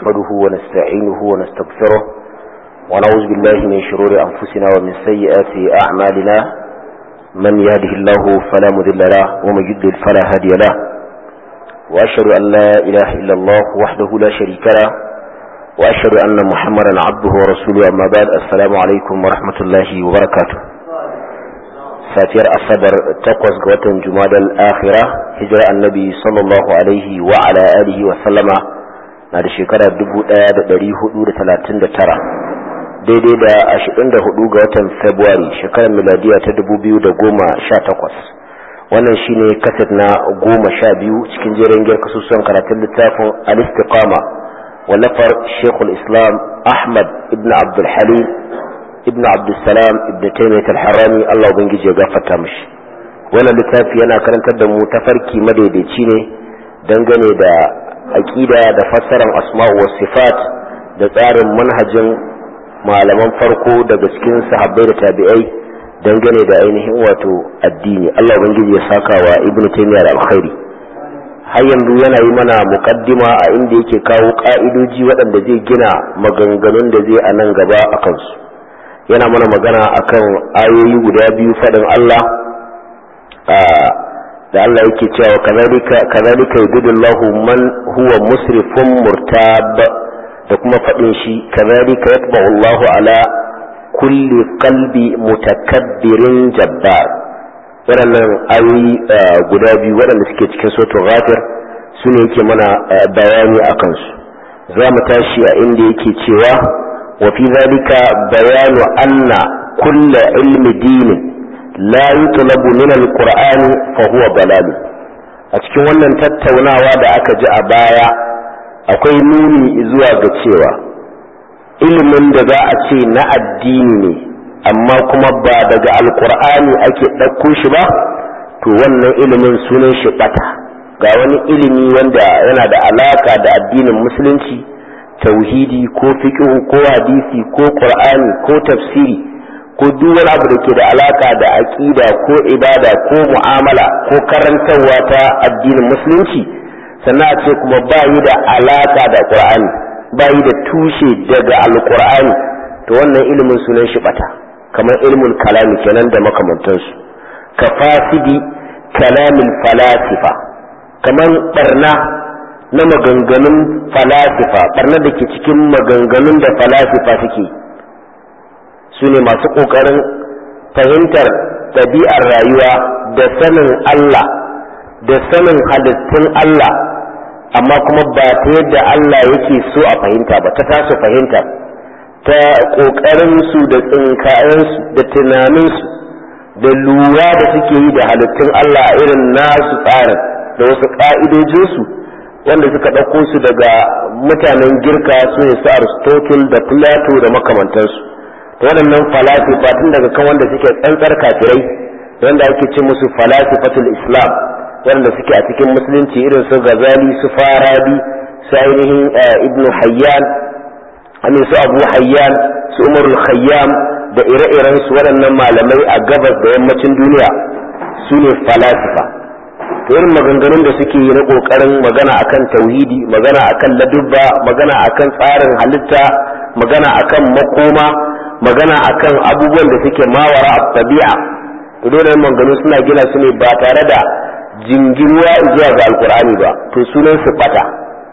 نحمده ونستعينه ونستغفره ونعوذ بالله من شرور أنفسنا ومن سيئات أعمالنا من يهده الله فلا مذل له ومن يضلل فلا هادي له وأشهد أن لا إله إلا الله وحده لا شريك له وأشهد أن محمدا عبده ورسوله أما بعد السلام عليكم ورحمة الله وبركاته safiyar asabar takwas ga watan jumadal akhira hijira annabi sallallahu alaihi wa ala alihi wa sallama na da shekara 1439 daidai da 24 ga watan february shekarar miladiya ta 2018 wannan shine kaset na goma sha biyu cikin jerin gyar kasusuwan karatun littafin al-istiqama wallafar shekul islam ahmad ibn abdul halim ibn abdulsalam ibn taimiyat al-harami Allah ubangiji ya gafarta mishi wannan littafi yana karantar da mu tafarki madaidaici ne dangane da aqida da fassarar asma'u was sifat da tsarin manhajin malaman farko daga cikin sahabbai da tabi'ai dangane da ainihin wato addini Allah ubangiji ya saka wa ibn taimiyat al-khairi har yanzu yana yi mana muqaddima a inda yake kawo ka'idoji waɗanda zai gina maganganun da zai a nan gaba a kansu yana mana magana akan ayoyi guda biyu faɗin Allah da Allah yake cewa kazalika yudillahu man huwa musrifun murtab da kuma faɗin shi kazalika yatba'u Allahu ala kulli qalbi mutakabbirin jabbar waɗannan ayoyi guda biyu waɗanda suke cikin suratul ghafir su ne yake mana bayani a kansu za mu tashi a inda yake cewa وفي ذلك بيان أن كل علم دين لا يطلب من القرآن فهو ضلال أتكون wannan tattaunawa da aka ji a baya akwai nuni zuwa ga cewa ilimin da za a ce na addini ne amma kuma ba daga alkur'ani ake ɗauko shi ba to wannan ilimin sunan shi ɓata ga wani ilimi wanda yana da alaka da addinin musulunci tauhidi ko fiqhu ko hadisi ko qur'ani ko tafsiri ko duk wani abu da ke da alaka da aqida ko ibada ko mu'amala ko karantarwa ta addinin musulunci sannan a ce kuma ba yi da alaka da qur'ani ba yi da tushe daga alqur'ani to wannan ilimin sunan shi bata kamar ilmul kalami kenan da makamantansu ka fasidi kalamil falasifa kamar barna na maganganun falasifa barna da ke cikin maganganun da falasifa suke su ne masu ƙoƙarin fahimtar ɗabi'ar rayuwa da sanin Allah da sanin halittun Allah amma kuma ba ta yadda Allah yake so a fahimta ba ta tasu fahimta ta ƙoƙarin su da tsinkayensu da tunaninsu da lura da suke yi da halittun Allah a irin nasu tsarin da wasu ƙa'idojinsu wanda suka ɗauko su daga mutanen girka su ne su aristotle da plato da makamantansu to waɗannan falasifa tun daga kan wanda suke tsantsar kafirai wanda ake ce musu falasifatul islam wanda suke a cikin musulunci irin su gazali su farabi su ainihin ibnu hayyan amin su abu hayyan su umarul khayyam da ire-iren su waɗannan malamai a gabas da yammacin duniya su ne falasifa irin maganganun da suke yi na kokarin magana akan tauhidi magana akan ladubba magana akan tsarin halitta magana akan makoma magana akan abubuwan da suke mawara a tabi'a to dole maganganu suna gina su ne ba tare da jingiruwa zuwa ga alkur'ani ba to sunan su bata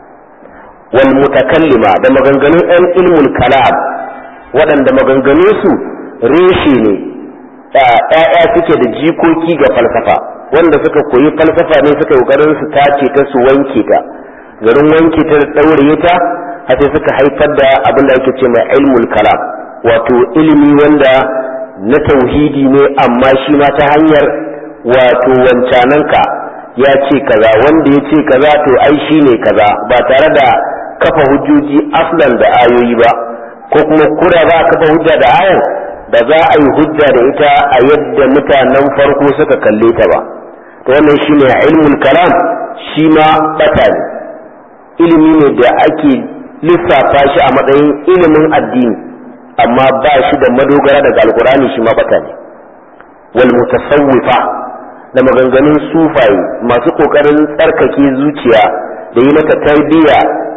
wal mutakallima da maganganun yan ilmul kalam waɗanda maganganun su reshe ne ɗaya suke da jikoki ga falsafa wanda suka koyi falsafa ne suka kokarin su tace ta su wanke ta garin wanke ta da daure ta har sai suka haifar da abin da ake ce mai ilmul kalam wato ilimi wanda na tauhidi ne amma shi ma ta hanyar wato wancananka ya ce kaza wanda ya ce kaza to ai shi ne kaza ba tare da kafa hujjoji aslan da ayoyi ba ko kuma kura za a kafa hujja da ayan da za a yi hujja da ita a yadda mutanen farko suka kalle ta ba to wannan shine ilmul kalam shi ma bata ne ilimi ne da ake lissafa shi a matsayin ilimin addini amma ba shi da madogara daga alkurani shi ma bata ne wal mutasawwifa da maganganun sufaye masu kokarin tsarkake zuciya da yi mata tarbiyya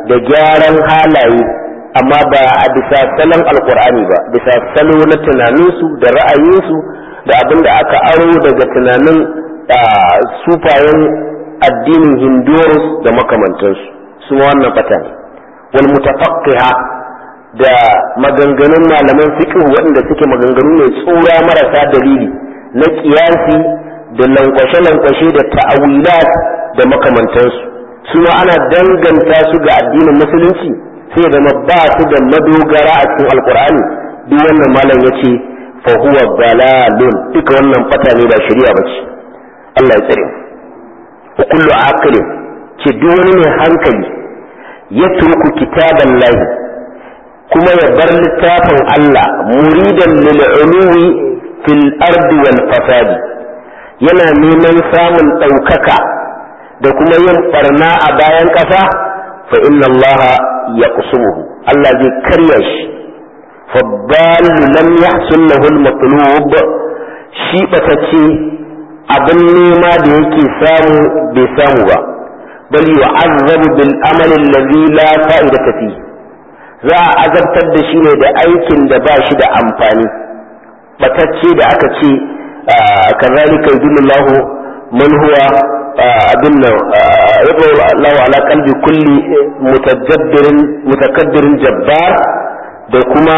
da gyaran halaye amma ba a bisa salon alkur'ani ba bisa salo na tunaninsu da ra'ayinsu da abin da aka aro daga tunanin sufayen addinin hindurus da makamantansu su wannan fata ne wal mutafaqqiha da maganganun malaman fiqh waɗanda suke maganganu ne tsura marasa dalili na kiyasi da lankwashe-lankwashe da ta'awilat da makamantansu su ma ana danganta su ga addinin musulunci sai da ba su da madogara a cikin alkur'ani duk wannan malam ya ce fa huwa dalalun duka wannan fata ne ba shari'a ba ce Allah ya tsare wa kullu aqilin ce duk wani mai hankali ya turku kitaban lahi kuma ya bar littafin Allah muridan lil uluwi fil ardi wal fasadi yana neman samun ɗaukaka da kuma yin barna a bayan ƙasa fa inna Allah ya kusumuhu Allah zai karya shi faddalu lam yahsul lahu al-matlub shi batacce abin nema da yake samu bai samu ba bal yu'azzabu bil amali alladhi la fa'idata fi za a azabtar da shi ne da aikin da ba shi da amfani batacce da aka ce kazalika yudullahu man huwa abin nan yabo Allah ala qalbi kulli mutajabbirin mutakabbirin jabbar da kuma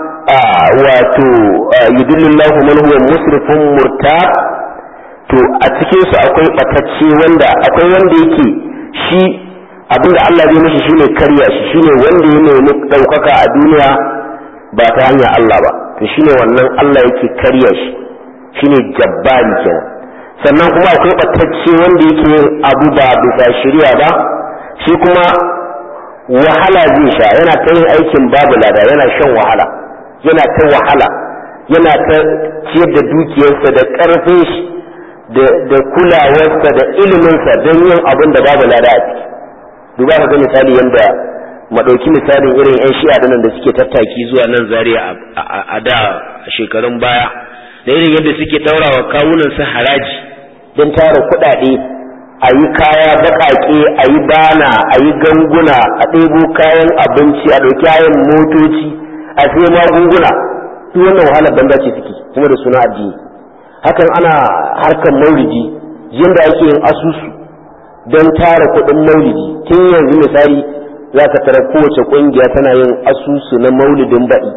wato yudullahu man huwa musrifun murtab to a cikin su akwai batacce wanda akwai wanda yake shi abinda Allah zai mishi shine karya shi shine wanda ya nemi daukaka a duniya ba ta hanyar Allah ba to shine wannan Allah yake karya shi shine jabbari kenan sannan kuma akwai batacce wanda yake yin abu ba bisa shirya ba shi kuma wahala zai sha yana ta yin aikin babu lada yana shan wahala yana ta wahala yana ta ciyar da dukiyarsa da ƙarfin shi da kulawarsa da iliminsa don yin abin da babu lada a ciki duba ka ga misali yadda maɗauki misalin irin 'yan shi'a da nan da suke tattaki zuwa nan zaria a da shekarun baya da irin yadda suke taurawa kawunan su haraji don tara kuɗaɗe a yi kaya baƙaƙe a yi bana a yi ganguna a ɗebo kayan abinci a ɗauki kayan motoci a sai magunguna duk wannan wahalar banza ce suke kuma da suna addini hakan ana harkar maulidi yadda ake yin asusu don tara kuɗin maulidi tun yanzu misali za ka tara kowace ƙungiya tana yin asusu na maulidin baɗi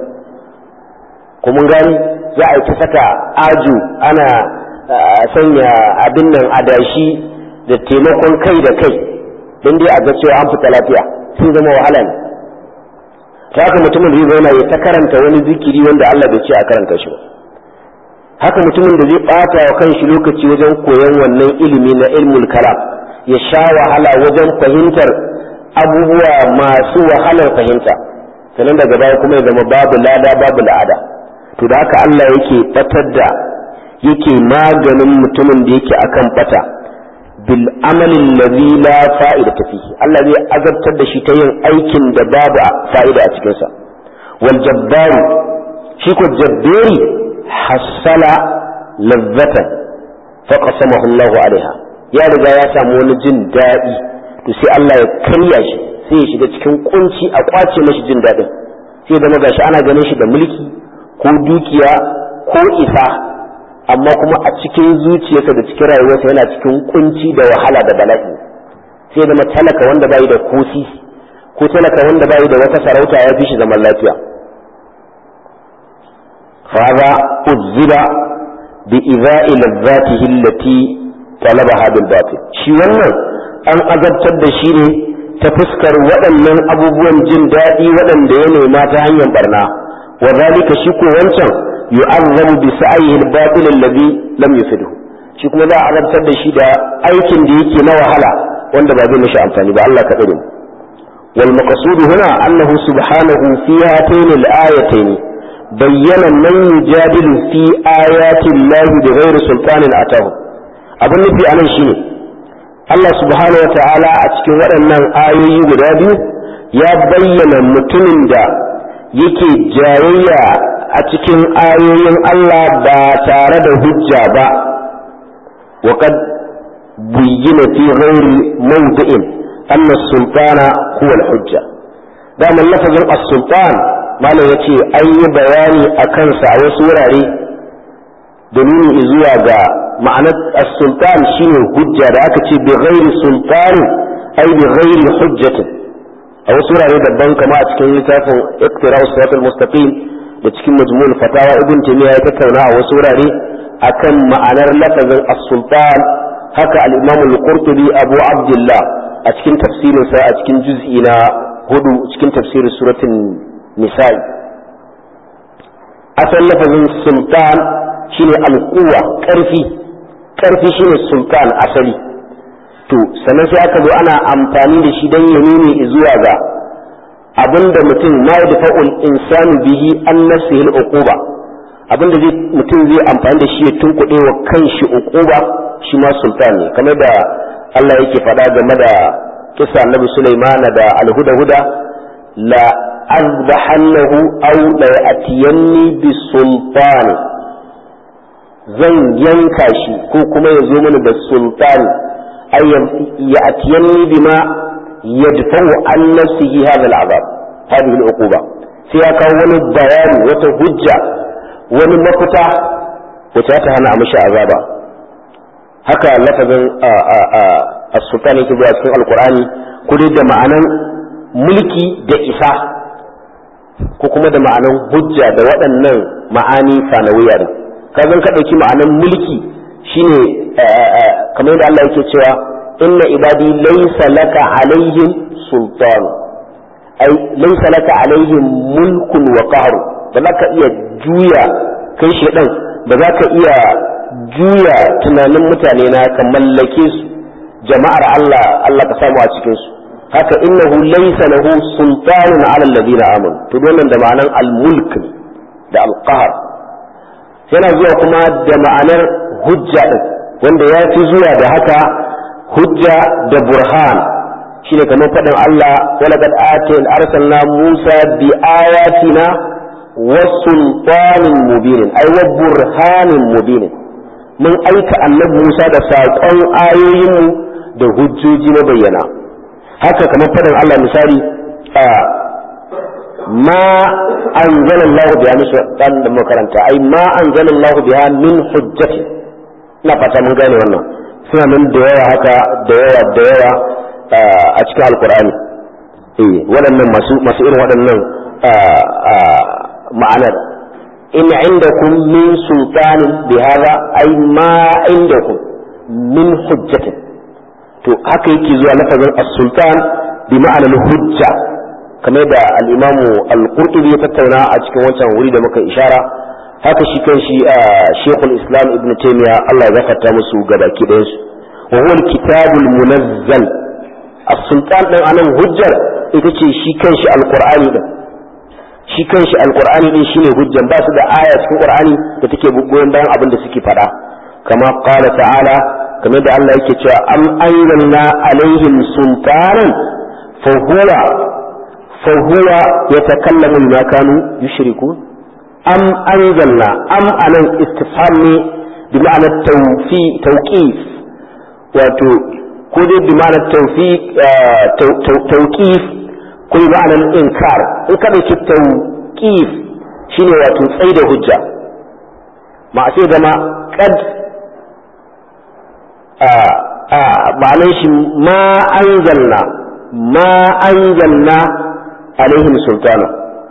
kuma gani za a yi ta saka ajo ana sanya abin nan adashi da taimakon kai da kai don dai a ga cewa an fita lafiya sun zama wahala ne ta haka mutumin zai zauna ya ta karanta wani zikiri wanda Allah bai ce a karanta shi ba haka mutumin da zai bata wa kanshi lokaci wajen koyon wannan ilimi na ilmul kalam ya sha wahala wajen fahimtar abubuwa masu wahalar fahimta sannan daga baya kuma ya zama babu lada babu la'ada to da haka Allah yake batar da yake maganin mutumin da yake akan bata bil amalin ladhi la fa'ida fihi Allah zai azabtar da shi ta yin aikin da babu fa'ida a cikin sa wal jabbaru shi ko jabbari hasala lazzatan fa qasamahu Allah alaiha ya riga ya samu wani jin daɗi to sai Allah ya karya shi sai ya shiga cikin kunci a kwace mashi jin daɗin sai zama gashi ana ganin shi da mulki ko dukiya ko isa amma kuma a cikin zuciyarsa da cikin rayuwarsa yana cikin kunci da wahala da bala'i sai zama talaka wanda bai da kosi ko talaka wanda bai da wata sarauta ya fi shi zaman lafiya فهذا أذب بإذاء لذاته التي طلبها بالباطل شي wannan an azabtar da shi ne ta fuskar waɗannan abubuwan jin daɗi waɗanda ya nema ta hanyar barna wa zalika shi ko wancan yu'azzabu bi sa'ihi al-batil alladhi lam yufidhu shi kuma za a azabtar da shi da aikin da yake na wahala wanda ba zai mishi amfani ba Allah ka tsare mu wal maqsud huna annahu subhanahu fi hatayn al-ayatayn bayyana man yujadilu fi ayati Allah bighairi sultanin atahu abin nufi anan shine Allah subhanahu wata'ala a cikin waɗannan ayoyi guda biyu ya bayyana mutumin da yake jayayya a cikin ayoyin Allah ba tare da hujja ba wa kad buyyina fi ghairi mawdi'in anna sultana huwa al-hujja daman lafazin as-sultan malam yace an yi bayani a kansa a wasu wurare da nuni zuwa ga ma'anar as-sultan shine hujja da aka ce bi ghairi sultani ai bi ghairi hujjatin a wasu wurare daban kama a cikin littafin iqtira siratal mustaqim da cikin majmu'ul fatawa ibn taymiya ya tattauna a wasu wurare akan ma'anar lafazin as-sultan haka al-imam al-qurtubi abu abdullah a cikin tafsirin sa a cikin juz'i na hudu cikin tafsirin suratul nisa'i asal lafazin sultan shine al-quwa karfi karfi shine sultan asali to sannan sai aka zo ana amfani da shi don ya nuni zuwa ga abinda mutum ma da fa'ul insanu bihi an nafsihi al-uquba abinda zai mutum zai amfani da shi ya tunkuɗe wa kanshi uquba shi ma sultan ne kamar da Allah yake faɗa game da kisa Annabi Sulaiman da al-huda-huda la azbahannahu aw la ya'tiyanni bi sultani zan yanka shi ko kuma ya zo mini da sultani أن يأتيني بما يدفع عن نفسه هذا العذاب هذه العقوبة سيأكا وني الضيان وتهجة وني مفتح وتأتها نعمش عذابا هكا لفظ السلطان يكتب في القرآن كل ده معنى mulki da isa ko kuma da ma'anan hujja da waɗannan ma'ani sanawiya ne kazan ka ɗauki ma'anan mulki shine kamar yadda Allah yake cewa inna ibadi laysa laka alaihim sultan ai laysa laka alaihim mulkun wa qahr ba za ka iya juya kai shedan ba za ka iya juya tunanin mutane na ka mallake su jama'ar Allah Allah ka samu a cikin su haka innahu laysa lahu sultanun ala alladhina amanu to wannan da ma'anan al-mulk da al-qahr yana zuwa kuma da ma'anar hujja din wanda ya fi zuwa da haka hujja da burhan shine kamar faɗin Allah walaqad atin arsalna Musa bi ayatina wa sultanin mubin ay wa burhanin mubin mun aika annabi Musa da saƙon ayoyin da hujjoji na bayyana haka kamar faɗin Allah misali ma anzala Allah biha min dan da makaranta ai ma anzala Allah biha min hujjati ina fata mun gane wannan suna nan da yawa haka da yawa da yawa a cikin alkur'ani eh waɗannan masu masu irin waɗannan ma'anar in indakum min sultanin bi hada ai ma indakum min hujjatin to haka yake zuwa lafazin as-sultan bi ma'anar hujja kamar da al-imamu al-qurtubi ya tattauna a cikin wancan wuri da muka ishara haka shi kan shi a shekul islam ibn taimiya Allah ya zafarta musu gabaki ɗayan su wa huwa kitabul munazzal as-sultan din anan hujjar ita ce shi kan shi alqur'ani din shi kan shi alqur'ani din shine hujjan ba su da aya cikin qur'ani da take goyon bayan abin da suke faɗa kama qala ta'ala kamar da Allah yake cewa am anzalna alaihim sultanan fa huwa fa huwa yatakallamu bima kanu yushrikun am anzalna am anan istifham ne bi ma'anar tawfi tawqif wato ko dai bi ma'anar tawfiq tawqif ko bi ma'anar inkar in ka dauki tawqif shine wato tsayi da hujja ma sai zama kad ma'anar shi ma anzalna ma anzalna alaihim sultana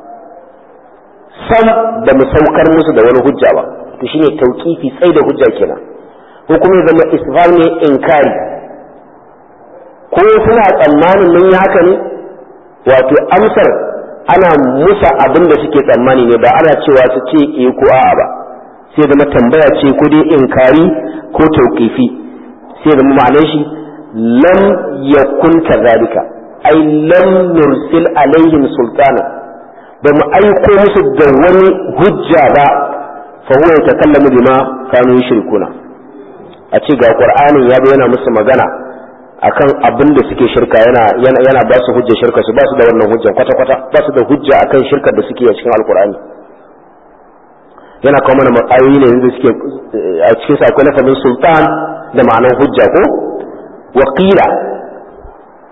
sam da mu saukar musu da wani hujja ba to shine tauqifi sai da hujja kenan ko kuma ya zama istifham ne inkari ko suna tsammanin mun yi haka ne wato amsar ana musa abin da suke tsammani ne ba ana cewa su ce eh ko a'a ba sai zama tambaya ce ko dai inkari ko tauqifi sai zama ma'anar shi lam yakun kadhalika ai lam nursil alaihim sultana ba mu aiko musu da wani hujja ba fa huwa yatakallamu bima kanu yushrikuna a ce ga qur'anin ya yana musu magana akan abin da suke shirka yana yana yana ba su hujja shirka su ba su da wannan hujjan kwata kwata ba su da hujja akan shirkar da suke a cikin alqur'ani yana kawo mana ayoyi ne yanzu suke a cikin sa akwai lafazin sultan da ma'anar hujja ko waqila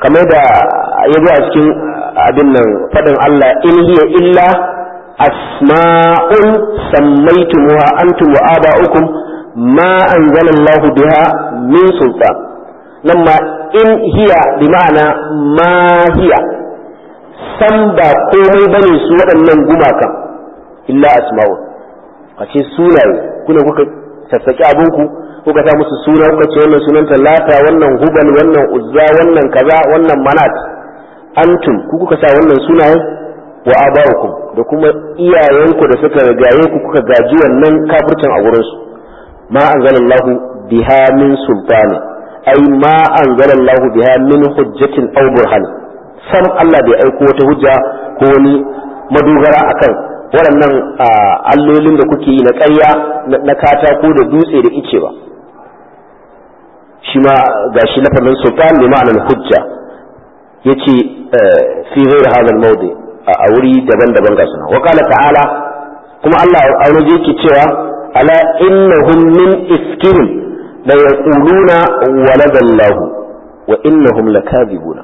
kamar da ya zo a cikin abin nan faɗin Allah in hiya illa asma'un sammaytumuha antum wa aba'ukum ma anzalallahu biha min sultan nan ma in hiya bi ma'ana ma hiya san ba komai bane su waɗannan gumakan illa asma'un a ce sunaye kuna kuka sassaƙi abinku kuka sa musu suna kuka ce wannan sunan talata wannan hubal wannan uzza wannan kaza wannan manat antum ku kuka sa wannan sunayen wa aba'ukum da kuma iyayenku da suka rigaye ku kuka gaji wannan kafircin a wurin su ma anzalallahu biha min sultani ai ma anzalallahu biha min hujjatin aw burhan sam Allah bai aiko wata hujja ko wani madogara akan waɗannan allolin da kuke yi na ƙarya na katako da dutse da ice ba shi ma ga shi lafazin sultan bi ma'anar hujja ya ce fi zai hadal mawdi a wuri daban-daban ga suna wakala ta'ala kuma Allah a wani yake cewa ala innahum min iskihim la yaquluna waladallahu wa innahum lakadibuna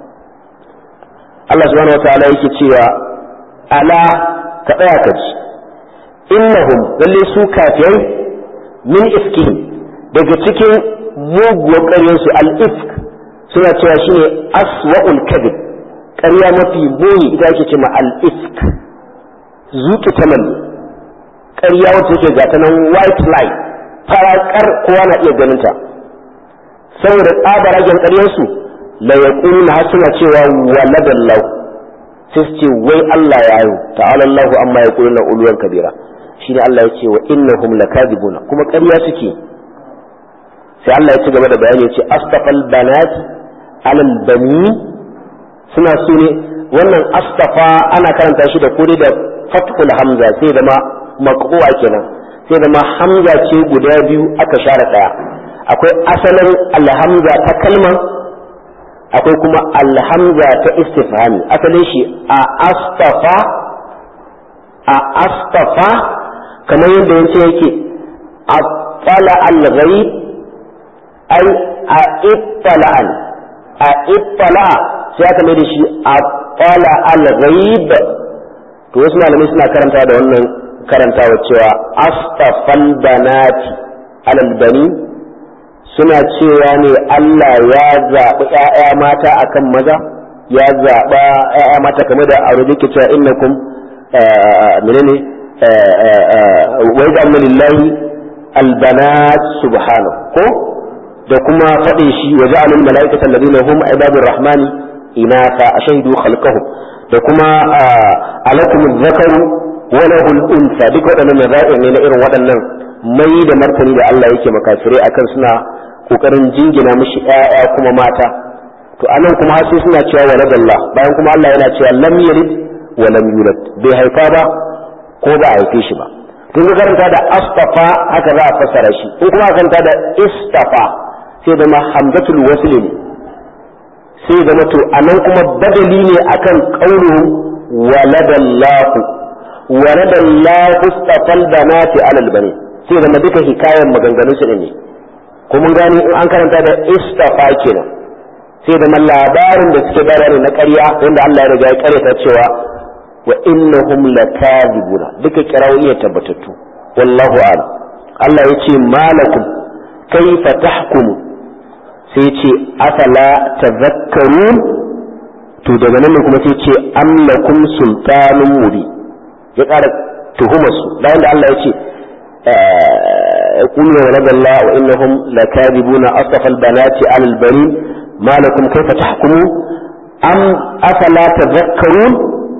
Allah subhanahu wa ta'ala yake cewa ala ka tsaya ka ji innahum lalle su kafirai min iskihim daga cikin muguwar ƙaryarsu al-ifk suna cewa shine aswa'ul kadhib ƙarya mafi muni ita ake cewa al-ifk zuki tamal ƙarya wacce take ga ta nan white lie farakar kowa na iya ganin ta saboda tsabaragen ƙaryarsu la yaquluna har suna cewa waladallahu sai su ce wai Allah ya yi ta'ala Allahu amma ya kuluna uluwan kabira shine Allah ya ce wa innahum lakadibuna kuma ƙarya suke sai Allah ya ci gaba da bayani ya ce astafal banat alal bani suna so ne wannan astafa ana karanta shi da kore da fathul hamza sai da ma maqbu'a kenan sai da ma hamza ce guda biyu aka share daya akwai asalin alhamza ta kalmar akwai kuma alhamza ta istifhami asalin shi a astafa a astafa kamar yadda yace yake attala al-ghaib ai a ittala'an a ittala sai aka mai da shi attala al-ghaib to wasu malamai suna karanta da wannan karantawa cewa astafal banati alal bani suna cewa ne Allah ya zaɓi ‘ya'ya mata akan maza ya zaɓa ‘ya'ya mata kamar da aure ke cewa innakum menene wai da amma lillahi albanat subhanahu ko da kuma faɗin shi wa ja'alul mala'ikata alladhina hum ibadur rahmani inatha ashhadu khalqahum da kuma alakum dhakaru wa lahu al-untha duk waɗannan naza'ir ne na irin waɗannan mai da martani da Allah yake makafirai akan suna kokarin jingina mishi ƴaƴa kuma mata to anan kuma har sai suna cewa waladallah bayan kuma Allah yana cewa lam yalid wa lam yulad bai haifa ba ko ba a haife shi ba tun ga karanta da astafa haka za a fassara shi in kuma karanta da istafa sai da ma hamzatul wasl ne sai da to anan kuma badali ne akan qauluhu waladallahu waladallahu istafal banati alal bani sai da duka hikayen maganganun su ne ko mun gani in an karanta da istafa kenan sai da labarin da suke bayar na ƙarya wanda Allah ya riga ya ƙaryata cewa wa innahum lakadibuna duka kirawo iya tabbatattu wallahu a'lam Allah ya ce malakum kaifa tahkumu sai ce afala tadhakkarun to daga nan ne kuma sai ce am lakum sultanun mubi ya ƙara tuhumar su bayan da Allah ya ce يقولون ولد الله وإنهم لكاذبون أصطفى البنات على البنين ما لكم كيف تحكمون أم أفلا تذكرون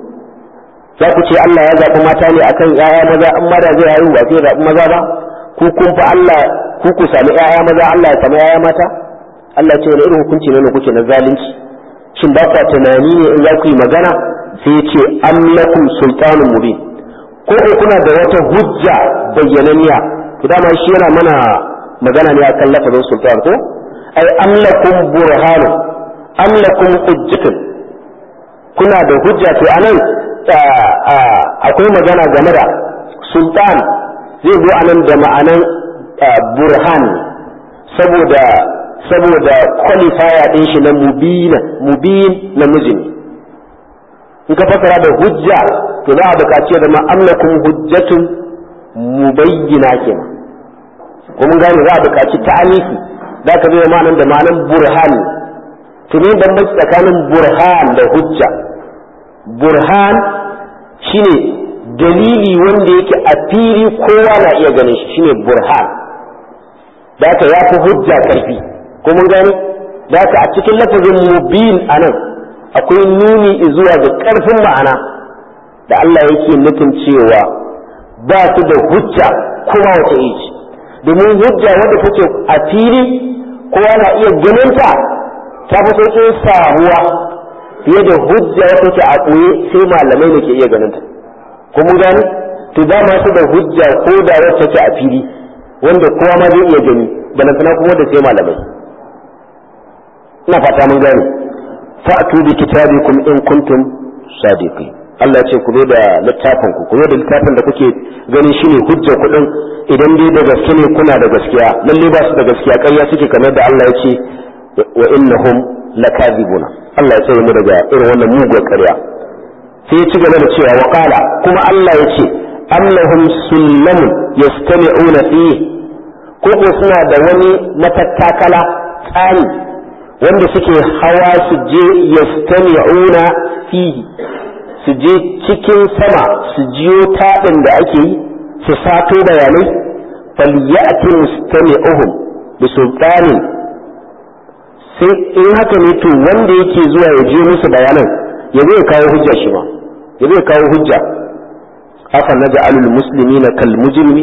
za ku ce Allah ya zaɓi mata ne akan ‘ya'ya maza in ma da zai haihu ba zai zaɓi maza ba ku kun fa Allah ku ku sami ‘ya'ya maza Allah ya sami ‘ya'ya mata Allah ce wani irin hukunci ne kuke na zalunci shin ba ku tunani ne in za ku yi magana sai ya ce am lakum sultanun mubin ko ko kuna da wata hujja bayyananiya to dama shi yana mana magana ne akan lafazin sultan ko ai amlakum burhanu amlakum hujjatun kuna da hujja to anan akwai magana game da sultan zai zo anan da ma'anan burhan saboda saboda qualifier din shi na mubina mubin namiji ne in ka fasara da hujja to za a buƙaci da ma amlakum hujjatun mubayyina kenan ko mun gane za a buƙaci ta'alifi za ka zai ma'anan da ma'anan burhan to ne ban tsakanin burhan da hujja burhan shine dalili wanda yake a fili kowa na iya ganin shi shine burhan da ka ya fi hujja karfi ko mun gane da ka a cikin lafazin mubin anan akwai nuni zuwa ga karfin ma'ana da Allah yake nufin cewa ba su da hujja kuma wace iri domin hujja wanda take a fili kowa na iya ganin ta ta fi sauƙin samuwa fiye da hujja wata take a ɓoye sai malamai ne ke iya ganin ta ko mun gani to ba ma su da hujja ko da wacce take a fili wanda kowa ma zai iya gani balantana kuma da sai malamai ina fata mun gani fa'tu bi kitabikum in kuntum sadiqin Allah ce ku zo da littafin ku ku zo da littafin da kuke ganin shine hujja kuɗin idan dai da gaske ne kuna da gaskiya lalle ba su da gaskiya ƙarya suke kamar da Allah ya ce wa innahum lakadibuna Allah ya tsare mu daga irin wannan mugun ƙarya sai ya ci gaba da cewa wa qala kuma Allah ya ce am lahum sullamun yastami'una fihi ko ko suna da wani matattakala tsani wanda suke hawa su je yastami'una fihi su je cikin sama su jiyo taɗin da ake yi su sato bayanai falyati mustami'uhum bi sultanin sai in haka ne to wanda yake zuwa ya je musu bayanan ya zai kawo hujja shi ma ya zai kawo hujja afa naj'alul muslimina kal mujrimi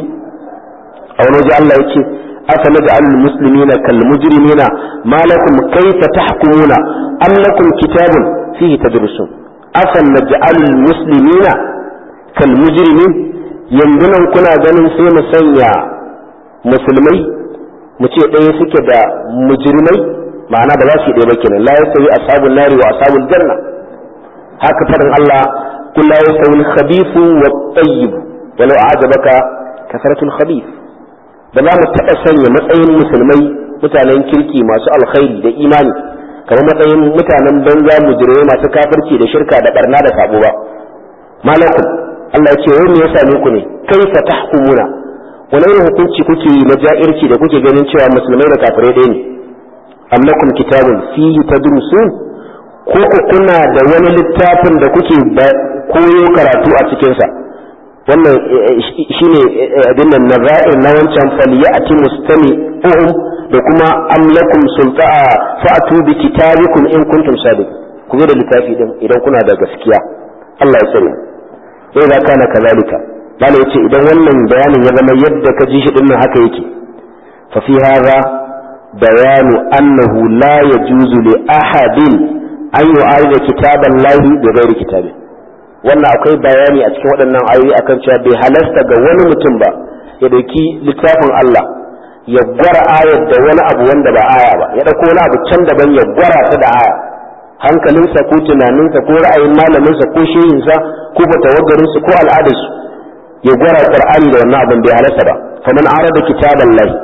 aw naji Allah yake afa naj'alul muslimina kal mujrimina ma lakum kayfa tahkumuna am lakum kitabun fihi tadrusun afa naj'alul muslimina kal mujrimin yanzu nan kuna ganin sai mu sanya musulmai mu ce ɗaya suke da mujrimai ma'ana ba za su yi ɗaya ba kenan la yastawi ashabul nari wa ashabul janna haka faɗin Allah kun la yastawi al-khabithu wa at-tayyib walau a'jabaka kasratul khabith ba za mu taɓa sanya matsayin musulmai mutanen kirki masu alkhairi da imani kamar matsayin mutanen banza mujrimai masu kafirci da shirka da barna da sabo ba malakum Allah ya ce wai me ya same ku ne kaifa tahkumuna wani irin hukunci kuke yi na ja'irci da kuke ganin cewa musulmai da kafirai ɗaya ne am lakum kitabun fihi tadrusun ko ku kuna da wani littafin da kuke koyo karatu a cikin sa wannan shine abin nan naza'ir na wancan faliyati mustami uhum da kuma am lakum sulta'a fa'tu bi kitabikum in kuntum sadiq ku zo da littafi din idan kuna da gaskiya Allah ya tsare sai da kana kazalika bala yace idan wannan bayanin ya zama yadda ka ji shi dinnan haka yake fa fi hadha بيان أنه لا يجوز لأحد أن يعارض كتاب الله بغير كتابه wannan akwai bayani a cikin waɗannan ayoyi akan cewa bai halasta ga wani mutum ba ya dauki littafin Allah ya gwara ayar da wani abu wanda ba aya ba ya dauko wani abu can daban ya gwara ta da aya hankalinsa ko tunaninsa ko ra'ayin malaminsa ko shehinsa ko fatawagarinsa ko al'adarsu ya gwara qur'ani da wannan abin bai halasta ba faman arada kitaballahi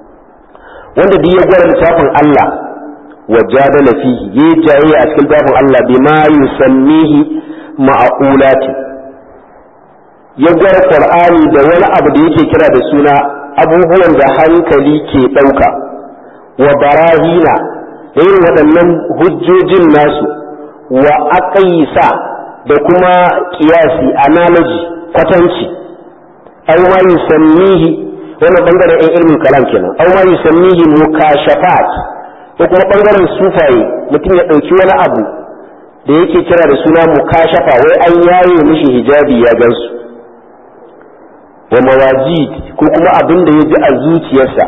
wanda duk ya gwara littafin Allah wa jadala fihi ya jayayya a cikin littafin Allah bima yusammihi ma'qulati ya gwara Qur'ani da wani abu da yake kira da suna abubuwan da hankali ke ɗauka wa barahina da irin waɗannan hujjojin nasu wa aqaisa da kuma kiyasi analogy kwatanci aw ma yusammihi wannan bangaren ɗan ilmin kalam kenan aw ma yusammihi mukashafat ko kuma bangaren sufaye mutum ya ɗauki wani abu da yake kira da suna mukashafa wai an yaye mishi hijabi ya gansu wa mawajid ko kuma abin da ya ji a zuciyarsa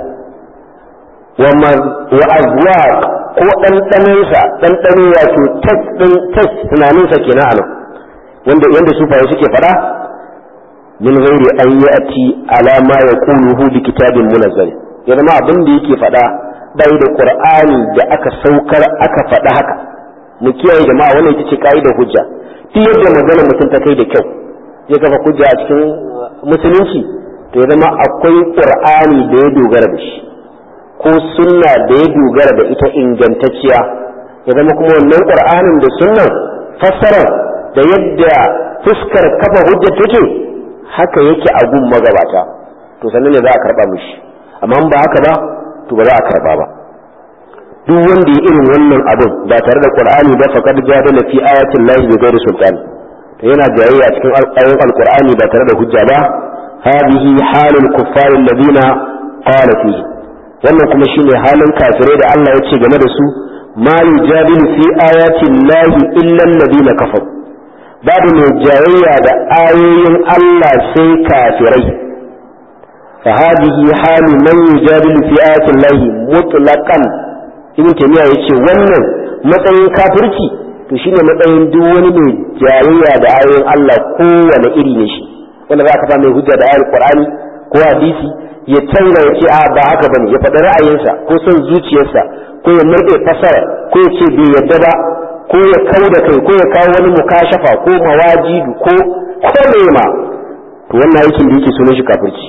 wa azwaq ko ɗanɗanonsa ɗanɗano wato test tunaninsa kenan a nan wanda yanda sufaye suke faɗa min ghairi an yati ala ma yaquluhu bi kitabin munazzal ya zama abin da yake faɗa bai da qur'ani da aka saukar aka faɗa haka mu kiyaye jama'a wannan ita ce kaidar hujja duk yadda magana mutum ta kai da kyau ya kafa hujja a cikin musulunci to ya zama akwai qur'ani da ya dogara da shi ko sunna da ya dogara da ita ingantacciya ya zama kuma wannan qur'anin da sunnan fassara da yadda fuskar kafa hujja take haka yake a gun magabata to sannan ne za a karba mishi amma ba haka ba to ba za a karba ba duk wanda ya irin wannan abin ba tare da qur'ani ba faqad jadala fi ayatin lahi bi ghairi sultan to yana jayayya cikin ayoyin alqur'ani ba tare da hujja ba hadhihi halul kuffar alladhina qala fihi wannan kuma shine halin kafirai da Allah ya ce game da su ma yujadilu fi ayatin lahi illa alladhina kafaru babu mai jayayya da ayoyin Allah sai kafirai fa hadhihi halu man yujadilu fi ayatin lahi mutlaqan ibn taymiya yace wannan matsayin kafirci to shine matsayin duk wani mai jayayya da ayoyin Allah kowane iri ne shi wanda za ka fa mai hujja da ayar Qur'ani ko hadisi ya canza ya ce a ba haka bane ya faɗi ra'ayinsa ko son zuciyarsa ko ya murɗe fasara ko ya ce bai yadda ba ko ya kau da kai ko ya kawo wani mukashafa ko mawajidu ko ko ma to wannan aikin da yake sunan shi kafirci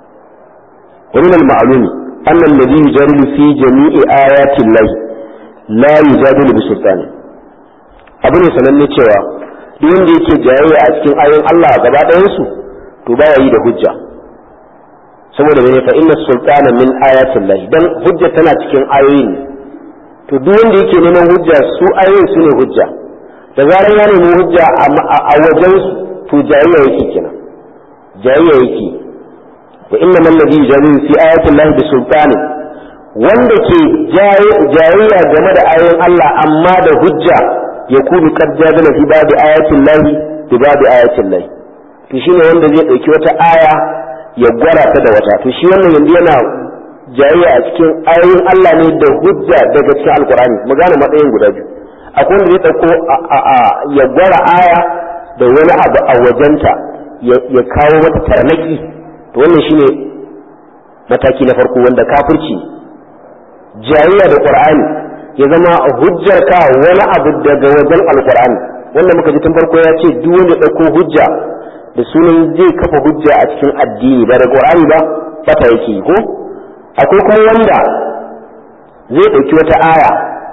wani mal ma'lumi anna alladhi yujadilu fi jami'i ayati llahi la yujadilu bi sultani abu ne sananne cewa duk wanda yake jayayya a cikin ayoyin Allah gaba ɗayan su to baya yi da hujja saboda bane fa inna sultana min ayati llahi dan hujja tana cikin ayoyin ne to duk wanda yake neman hujja su ayoyin su ne hujja da zarar ya nemi hujja a wajen to jayayya yake kenan jayayya yake wa inna man ladhi yujadilu fi ayati llahi bi sultani wanda ke jayayya game da ayoyin Allah amma da hujja ya kunu qad jadala fi babi ayatin llahi bi babi ayatin llahi to shine wanda zai dauki wata aya ya gwara ta da wata to shi wannan yanzu yana jayayya a cikin ayoyin Allah ne da hujja daga cikin alkur'ani mu gane matsayin guda biyu akwai wanda zai dauko ya gwara aya da wani abu a wajenta ya kawo mata tarnaki to wannan shine mataki na farko wanda kafirci jayayya da qur'ani ya zama hujjar ka wani abu daga wajen alkur'ani wanda muka ji tun farko ya ce duk wanda dauko hujja da sunan zai kafa hujja a cikin addini ba da qur'ani ba bata yake ko akwai kuma wanda zai ɗauki wata aya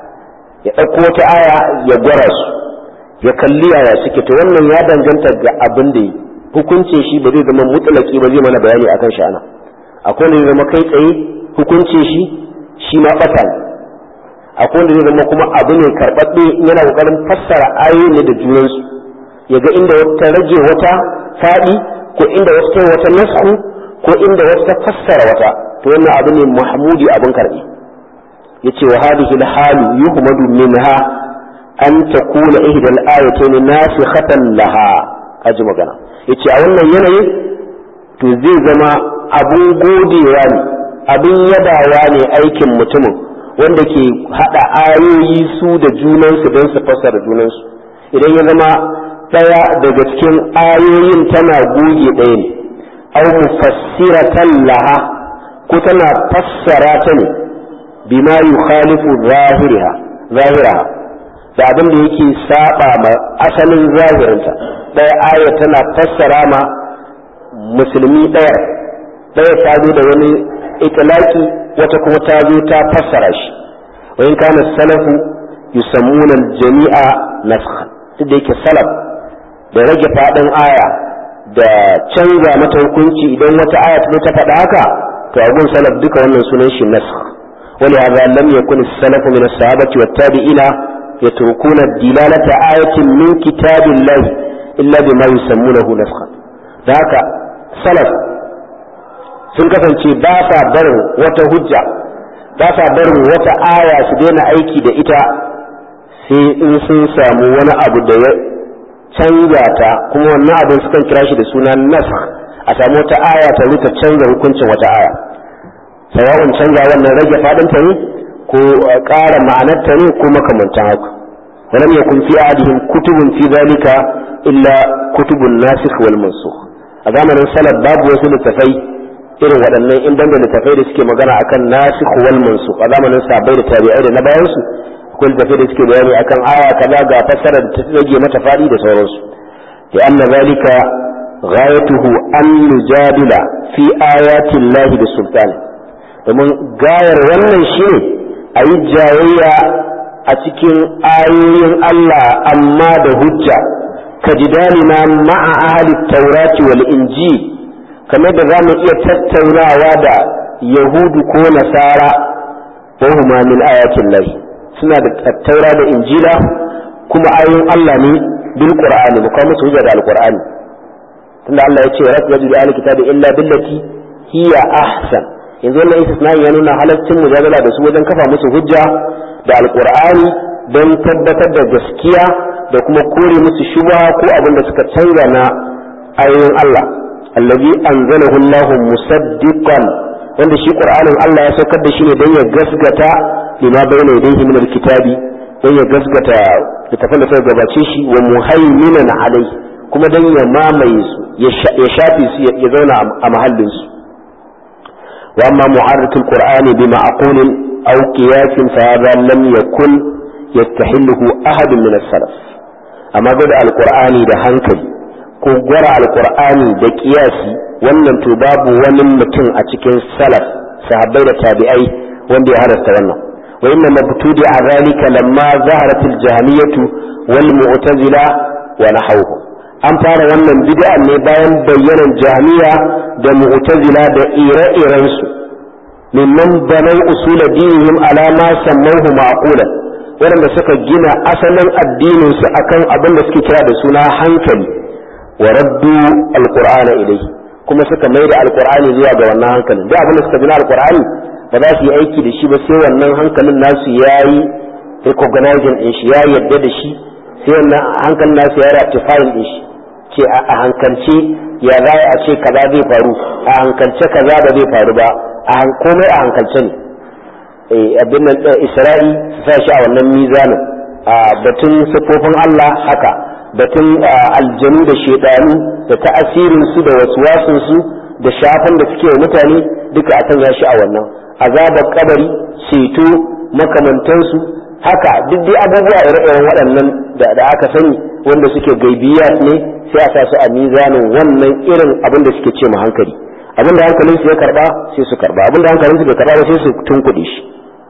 ya ɗauko wata aya ya gwara su ya kalli yaya suke to wannan ya danganta ga abin da yi hukunce shi ba zai zama mutlaki ba zai mana bayani akan shi ana akwai wanda zai zama kai tsaye hukunce shi shi ma ɓata ne akwai wanda zai zama kuma abu ne karɓaɓɓe yana ƙoƙarin fassara ayoyi ne da junansu ya ga inda wata rage wata faɗi ko inda wata wata nasku ko inda wata fassara wata to wannan abu ne mahmudi abin karbi yace wa hadhihi al-halu yuhmadu minha an takuna ihda al-ayatayn nasikhatan laha kaji magana yace a wannan yanayin to zai zama abun godewa ne abin yabawa ne aikin mutumin wanda ke hada ayoyi su da junansu don su fassara junansu idan ya zama daya daga cikin ayoyin tana goge ɗaya ne aw mufassiratan laha ko tana fassara ta ne bima yukhalifu zahiriha zahiraha da abin da yake saba ma asalin zahirinta ɗaya aya tana fassara ma musulmi ɗaya ɗaya ta zo da wani itlaki wata kuma ta zo ta fassara shi wa in kana salafu yusammuna jami'a nasakhan duk da yake salaf da rage faɗin aya da canza mata hukunci idan wata aya ta faɗa haka to abun salaf duka wannan sunan shi nasakh wani hadha lam yakun as-salafu min as-sahabati wat-tabi'ina yatrukuna dilalata ayatin min kitabillahi illa bima yusammunahu nasakh da haka salaf sun kasance ba sa barin wata hujja ba sa barin wata aya su daina aiki da ita sai in sun samu wani abu da ya canza ta kuma wannan abin sukan kira shi da suna nasakh a samu wata aya ta rika canza hukuncin wata aya sawa'un canza wannan rage fadin ta ne ko ƙara ma'anar ta ne ko makamantan haka walam yakun fi adihim kutubun fi zalika illa kutubun nasikh wal mansukh a zamanin salaf babu wasu littafai irin waɗannan in banda littafai da suke magana akan nasikh wal mansukh a zamanin sahabbai da tabi'ai da na bayan su akwai littafai da suke bayani akan aya kaza ga fassara da ta rage mata fadi da sauransu ya anna zalika غايته أن نجادل في آيات الله بالسلطان domin gayar wannan shi ne a yi jayayya a cikin ayoyin Allah amma da hujja ka jidalina ma'a ahli taurati wal injil kamar da za mu iya tattaunawa da yahudu ko nasara wa huma min ayatin lahi suna da tattaura da injila kuma ayoyin Allah ne bil qur'ani mu kawo musu hujja da alqur'ani tunda Allah ya ce wa rasul bi ahli kitabi illa billati hiya ahsan yanzu wannan istisna ya nuna halaccin mujadala da su wajen kafa musu hujja da alqur'ani don tabbatar da gaskiya da kuma kore musu shubha ko abin da suka canza na ayoyin Allah allazi anzalahu Allah musaddiqan wanda shi qur'anin Allah ya saukar da shi ne don ya gasgata lima bayna yadayhi min alkitabi don ya gasgata littafin da suka gabace shi wa muhaiminan alai kuma don ya mamaye su ya shafe su ya zauna a mahallin su wa amma mu'arratul qur'ani bi ma'qulin aw qiyasin fa hadha lam yakun yastahilluhu ahadun min as-salaf amma gwada alqur'ani da hankali ko gwara alqur'ani da qiyasi wannan to babu wani mutum a cikin salaf sahabbai da tabi'ai wanda ya harasta wannan wa inna mabtudi a zalika lamma zaharat al-jahmiyatu wal mu'tazila wa nahawhum an fara wannan bid'a ne bayan bayyanan jahmiya da mu'tazila da ire-iren su mimman banau usul dinihim ala ma sammahu ma'qulan waɗanda suka gina asalin addinin su akan abin da suke kira da suna hankali wa raddu alqur'ana ilayhi kuma suka mai da alqur'ani zuwa ga wannan hankalin duk abin da suka gina alqur'ani ba za su yi aiki da shi ba sai wannan hankalin nasu yayi recognizing din shi ya yadda da shi sai wannan hankalin nasu ya ratifying din shi ce a hankalce ya za a ce kaza zai faru a hankalce kaza ba zai faru ba a komai a hankalce ne abin nan isra'i su sa shi a wannan mizanin a batun siffofin Allah haka batun aljanu da shedanu da ta'asirin su da waswasin su da shafan da suke wa mutane duka a sanya shi a wannan azabar kabari ceto makamantansu haka duk dai abubuwa ire-iren waɗannan da aka sani wanda suke gaibiyat ne sai a sa su a mizanin wannan irin abin da suke ce ma hankali abin da hankalin su ya karba sai su karba abin da hankalin su bai karba ba sai su tunkuɗe shi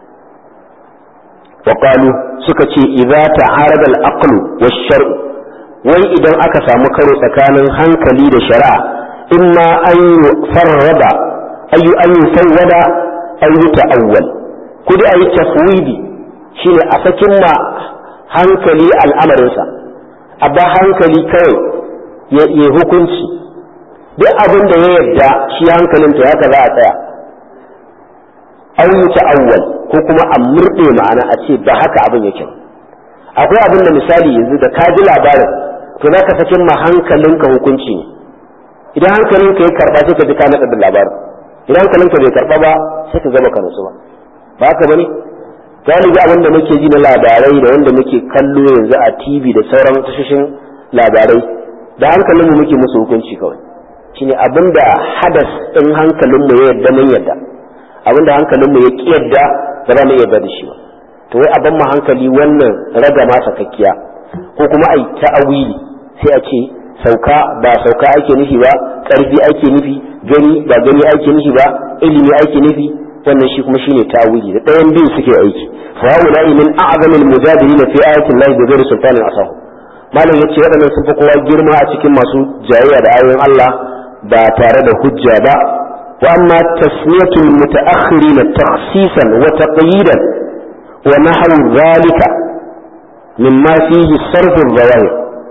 wa suka ce idza ta'arada al-aqlu wash-shar'u wai idan aka samu karo tsakanin hankali da shari'a imma an yufarrada ayu an yufawwada aw yuta'awwal kudi ayi tafwidi shine a sakin ma hankali al'amarinsa a ba hankali kawai ya hukunci duk abin da ya yarda shi hankalin to haka za a tsaya an yi ta'awwal ko kuma a murɗe ma'ana a ce ba haka abin yake akwai abin da misali yanzu da ka ji labarin to za ka sakin ma hankalinka hukunci ne idan hankalinka ya karɓa sai ka ji ka naɗa da labarin idan hankalinka bai karɓa ba sai ka gama ka nutsu ba ba haka bane galibi abin da muke ji na labarai da wanda muke kallo yanzu a tv da sauran tashoshin labarai da hankalinmu muke musu hukunci kawai shine abin da hadas ɗin hankalinmu ya yadda mun yadda abin da hankalinmu ya ƙi yadda ba za mu yadda da shi ba to wai abin mu hankali wannan raga ma sakakkiya ko kuma ai ta'awili sai a ce sauka ba sauka ake nufi ba ƙarfi ake nufi gani ba gani ake nufi ba ilimi ake nufi wannan shi kuma shine ta'awili da ɗayan biyu suke aiki fa haula min a'zami al-mujadilin fi ayati Allah bi ghairi sultanin asahu malam yace waɗannan sun fi kowa girma a cikin masu jayayya da ayoyin Allah ba tare da hujja ba wa amma tasmiyatul mutaakhirin takhsisan wa taqyidan wa nahwu dhalika mimma fihi sarf al-zawahir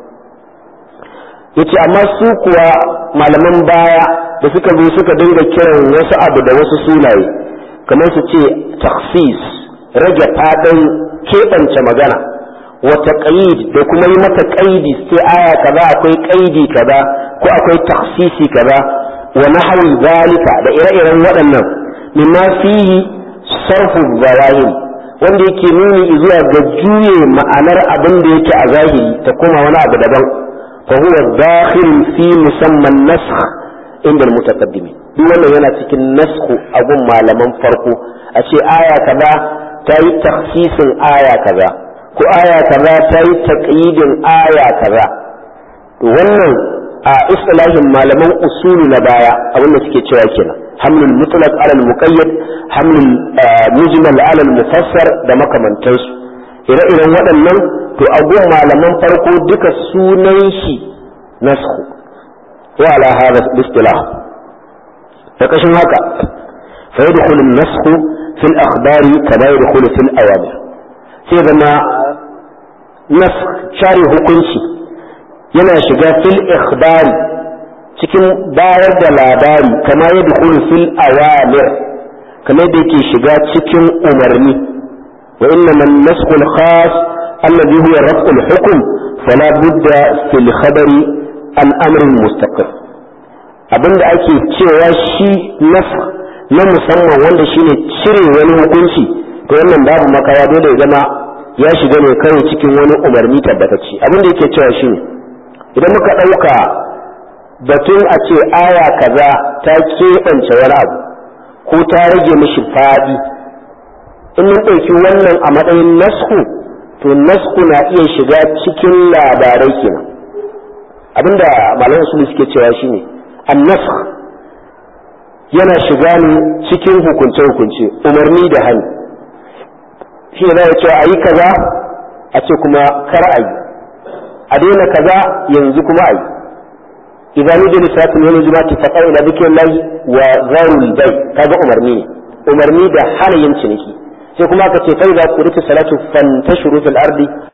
yace amma su kuwa malaman baya da suka zo suka dinga kiran wasu abu da wasu sunaye kamar su ce takhsis rage fadin keɓance magana wata ƙaid da kuma yi mata ƙaidi sai aya kaza akwai ƙaidi kaza ko akwai taksisi kaza wa nahwi zalika da ire-iren waɗannan mimma fihi sarfu zawahiri wanda yake nuni zuwa ga juye ma'anar abin da yake a zahiri ta koma wani abu daban fa huwa dakhil fi musamman nasakh inda mutaqaddimin duk wannan yana cikin nasku a gun malaman farko a ce aya kaza ta yi taksisin aya kaza ko aya kaza ta yi taqyidin aya kaza to wannan a istilahin malaman usulu na baya abinda suke cewa kenan hamlul mutlaq ala al-muqayyad hamlul mujmal ala al-mufassar da makamantansu ire-iren waɗannan to a gun malaman farko duka sunan shi nasku wa ala hada istilah da kashin haka fa yadkhulu an-nasku fi al-akhbari kama yadkhulu fi al-awamir sai zama nas share hukunci yana shiga fil ikhbari cikin bayar da labari kama yadkhulu fil awamir kamar da yake shiga cikin umarni وإنما النسخ الخاص الذي هو رفع الحكم فلا بد في الخبر عن أمر مستقر abin da ake cewa shi nasa na musamman wanda shi ne cire wani hukunci to wannan babu makawa dole ya zama ya shiga ne kawai cikin wani umarni tabbatacce abin da yake cewa shi ne idan muka ɗauka batun a ce aya kaza ta keɓance wani abu ko ta rage mishi faɗi in mun ɗauki wannan a matsayin nasku to nasku na iya shiga cikin labarai kenan abinda malaman su suke cewa shine annask yana shiga ne cikin hukunce hukunce umarni da hannu shi ne za cewa a yi kaza a ce kuma kar a yi a daina kaza yanzu kuma a yi idan ni jini satin wani jumati faƙar ila bikin layi wa zarul bai kaga umarni ne umarni da hana yin ciniki sai kuma aka ce kai za ku rufe salatu fantashuru fil ardi